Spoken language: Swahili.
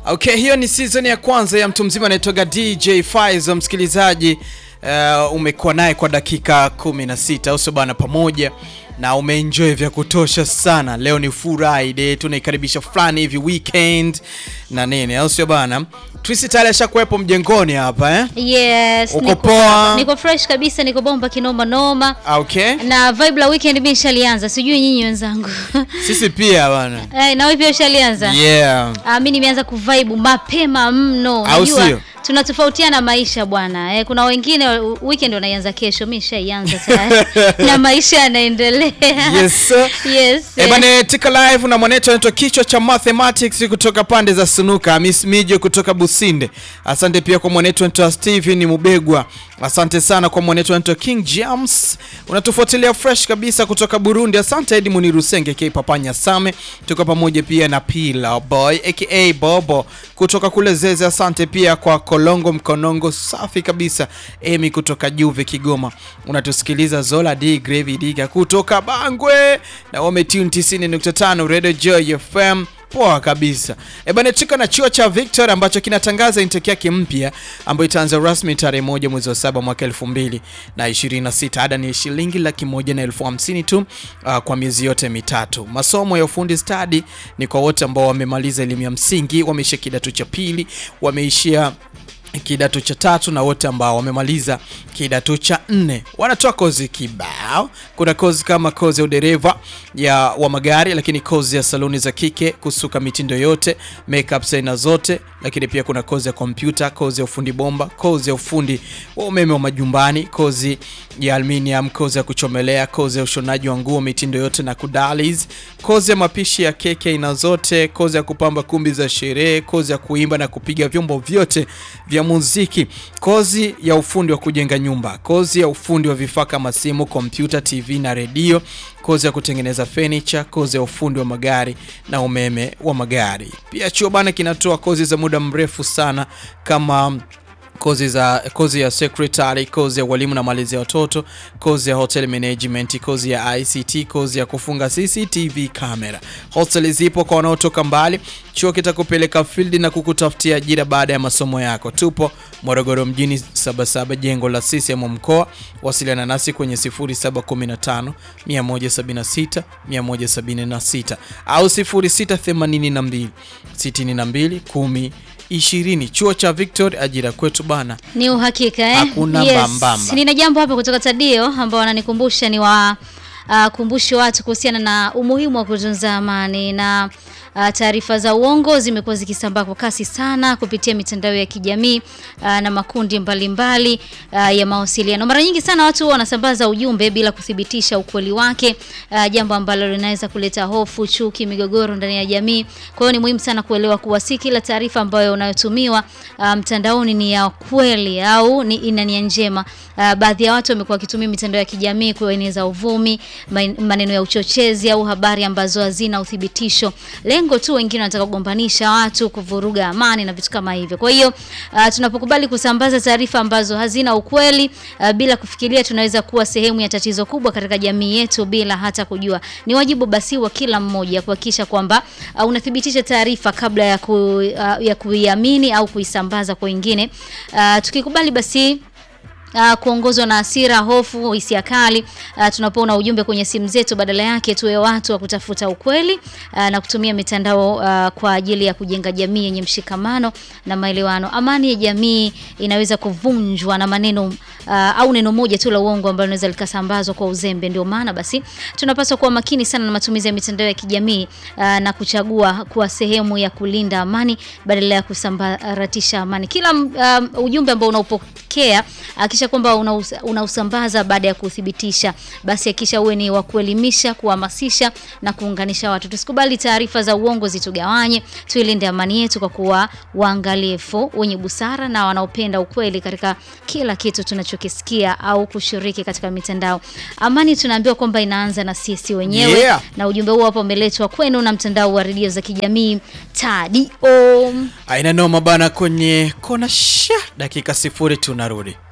Okay, hiyo ni season ya kwanza ya mtu mzima anaitoka DJ Faizo. Msikilizaji, uh, umekuwa naye kwa dakika 16 au sio bana, pamoja na umeenjoy vya kutosha sana. Leo ni Friday, tunaikaribisha fulani hivi weekend na nini, au sio bana? Twisi tayari ashakuwepo mjengoni hapa eh? Yes, Uko niko, poa? niko fresh kabisa, niko bomba kinoma noma Okay, na vibe la weekend mimi nishalianza, sijui nyinyi wenzangu sisi pia bana. Eh, na wewe pia ushalianza? Yeah. Ah, mimi nimeanza kuvibe mapema mno. Au sio? Unajua tunatofautiana maisha bwana. Eh, kuna wengine weekend wanaianza kesho, mimi nishaianza tayari na maisha yanaendelea. Yes, sir. Yes. Eh, eh. bana tika live na mwanetu anaitwa kichwa cha mathematics kutoka pande za Sunuka, Miss Mijo kutoka Businde. Asante pia kwa mwanetu anaitwa Steven Mubegwa. Asante sana kwa mwanetu anaitwa King James. Unatufuatilia fresh kabisa kutoka Burundi. Asante Edmund Rusenge K Papanya Same. Tuko pamoja pia na Pila Boy aka Bobo kutoka kule Zeze. Asante pia kwa Kolongo Mkonongo safi kabisa. Emi kutoka Juve Kigoma. Unatusikiliza Zola D Gravy Diga kutoka Bangwe na wame tune 90.5 Radio Joy FM. Poa kabisa. E bana, tuko na chuo cha Victor ambacho kinatangaza intake yake mpya ambayo itaanza rasmi tarehe moja mwezi wa saba mwaka elfu mbili na ishirini na sita. Ada ni shilingi laki moja na elfu hamsini tu uh, kwa miezi yote mitatu. Masomo ya ufundi stadi ni kwa wote ambao wamemaliza elimu ya msingi, wameishia kidato cha pili, wameishia kidato cha tatu na wote ambao wamemaliza kidato cha nne wanatoa kozi kibao. Kuna kozi kama kozi ya udereva ya wa magari, lakini kozi ya saluni za kike, kusuka mitindo yote, makeup aina zote, lakini pia kuna kozi ya kompyuta, kozi ya ufundi bomba, kozi ya ufundi wa umeme wa majumbani, kozi ya aluminium, kozi ya kuchomelea, kozi ya ushonaji wa nguo mitindo yote na kudalis, kozi ya mapishi ya keke aina zote, kozi ya kupamba kumbi za sherehe, kozi ya kuimba na kupiga vyombo vyote vya muziki, kozi ya ufundi wa kujenga nyumba, kozi ya ufundi wa vifaa kama simu, kompyuta, TV na redio, kozi ya kutengeneza furniture, kozi ya ufundi wa magari na umeme wa magari. Pia chuo bana kinatoa kozi za muda mrefu sana kama kozi za kozi ya secretary, kozi ya walimu na malezi ya watoto, kozi ya hotel management, kozi ya ICT, kozi ya kufunga CCTV camera. Hostel zipo kwa wanaotoka mbali. Chuo kitakupeleka field na kukutafutia ajira baada ya masomo yako. Tupo Morogoro mjini, Sabasaba, jengo la CCM mkoa. Wasiliana nasi kwenye 0715 176 176 au 0682 62 10 20. Chuo cha Victor, ajira kwetu bana. Ni uhakika eh? Hakuna mbambamba. Nina jambo hapa kutoka Tadio ambao wananikumbusha ni wa uh, kumbushe watu kuhusiana na umuhimu wa kutunza amani na uh, taarifa za uongo zimekuwa zikisambaa kwa kasi sana kupitia mitandao ya kijamii uh, na makundi mbalimbali mbali, uh, ya mawasiliano. Mara nyingi sana watu huwa wanasambaza ujumbe bila kuthibitisha ukweli wake, uh, jambo ambalo linaweza kuleta hofu, chuki, migogoro ndani ya jamii. Kwa hiyo ni muhimu sana kuelewa kuwa si kila taarifa ambayo unayotumiwa uh, mtandaoni ni ya kweli au ni ina nia njema. Uh, baadhi ya watu wamekuwa wakitumia mitandao ya kijamii kueneza uvumi, man- maneno ya uchochezi au habari ambazo hazina uthibitisho. Lengo tu wengine wanataka kugombanisha watu, kuvuruga amani na vitu kama hivyo. Kwa hiyo uh, tunapokubali kusambaza taarifa ambazo hazina ukweli uh, bila kufikiria, tunaweza kuwa sehemu ya tatizo kubwa katika jamii yetu bila hata kujua. Ni wajibu basi wa kila mmoja kuhakikisha kwamba uh, unathibitisha taarifa kabla ya, ku, uh, ya kuiamini au kuisambaza kwa wengine. Uh, tukikubali basi Uh, kuongozwa na hasira, hofu, hisia kali uh, tunapoona ujumbe kwenye simu zetu, badala yake tuwe watu wa kutafuta ukweli uh, na kutumia mitandao uh, kwa ajili ya kujenga jamii yenye mshikamano na maelewano. Amani ya jamii inaweza kuvunjwa na maneno uh, au neno moja tu la uongo ambalo linaweza likasambazwa kwa uzembe. Ndio maana basi tunapaswa kuwa makini sana na matumizi ya mitandao ya kijamii uh, na kuchagua kuwa sehemu ya kulinda amani badala ya kusambaratisha amani. Kila um, ujumbe ambao unaupokea hakisha kwamba unaus- unausambaza baada ya kuthibitisha, basi hakisha uwe ni wa kuelimisha, kuhamasisha na kuunganisha watu. Tusikubali taarifa za uongo zitugawanye, tuilinde amani yetu kwa kuwa waangalifu, wenye busara na wanaopenda ukweli katika kila kitu tunachokisikia au kushiriki katika mitandao. Amani tunaambiwa kwamba inaanza na sisi wenyewe Yeah. na ujumbe huu hapa umeletwa kwenu na mtandao wa redio za kijamii Tadio. Aina noma bana, kwenye kona sha dakika sifuri tunarudi.